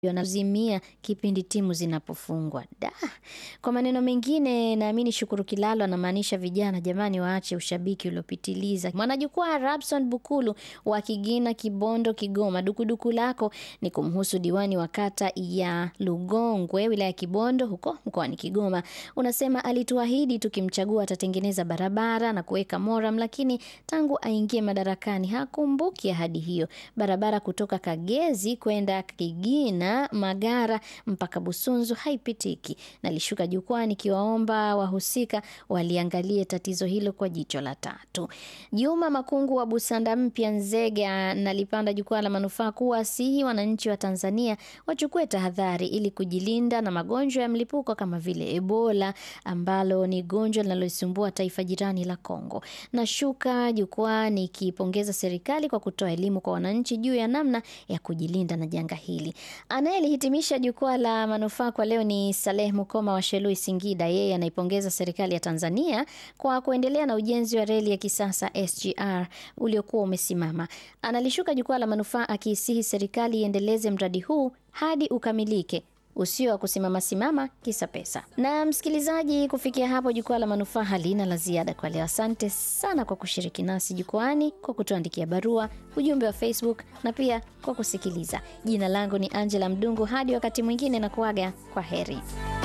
wanazimia kipindi timu zinapofungwa. Da. Kwa maneno mengine, naamini Shukuru Kilalo anamaanisha vijana, jamani, waache ushabiki uliopitiliza. Mwanajukwaa Rabson Bukulu wa Kigina, Kibondo, Kigoma, dukuduku lako ni kumhusu diwani wa kata ya Lugongwe, wilaya ya Kibondo, huko mkoani Kigoma. Unasema alituahidi tukimchagua atatengeneza barabara na kuweka moram, lakini tangu aingie madarakani hakumbuki ahadi hiyo. Barabara kutoka Kagezi kwenda Kigina Magara mpaka Busunzu haipitiki. Nalishuka jukwaa nikiwaomba wahusika waliangalie tatizo hilo kwa jicho la tatu. Juma Makungu wa Busanda Mpya Nzega nalipanda jukwaa la manufaa kuwasihi wananchi wa Tanzania wachukue tahadhari ili kujilinda na magonjwa ya mlipuko kama vile Ebola ambalo ni gonjwa linaloisumbua taifa jirani la Kongo. Nashuka jukwaa nikipongeza serikali kwa kutoa elimu kwa wananchi juu ya namna ya kujilinda na janga hili. Anayelihitimisha jukwaa la manufaa kwa leo ni Saleh Mukoma wa Shelui, Singida. Yeye anaipongeza serikali ya Tanzania kwa kuendelea na ujenzi wa reli ya kisasa SGR uliokuwa umesimama. Analishuka jukwaa la manufaa akiisihi serikali iendeleze mradi huu hadi ukamilike usio wa kusimama simama kisa pesa. Na msikilizaji, kufikia hapo jukwaa la manufaa halina la ziada kwa leo. Asante sana kwa kushiriki nasi jukwani, kwa kutuandikia barua, ujumbe wa Facebook na pia kwa kusikiliza. Jina langu ni Angela Mdungu. Hadi wakati mwingine, na kuaga kwa heri.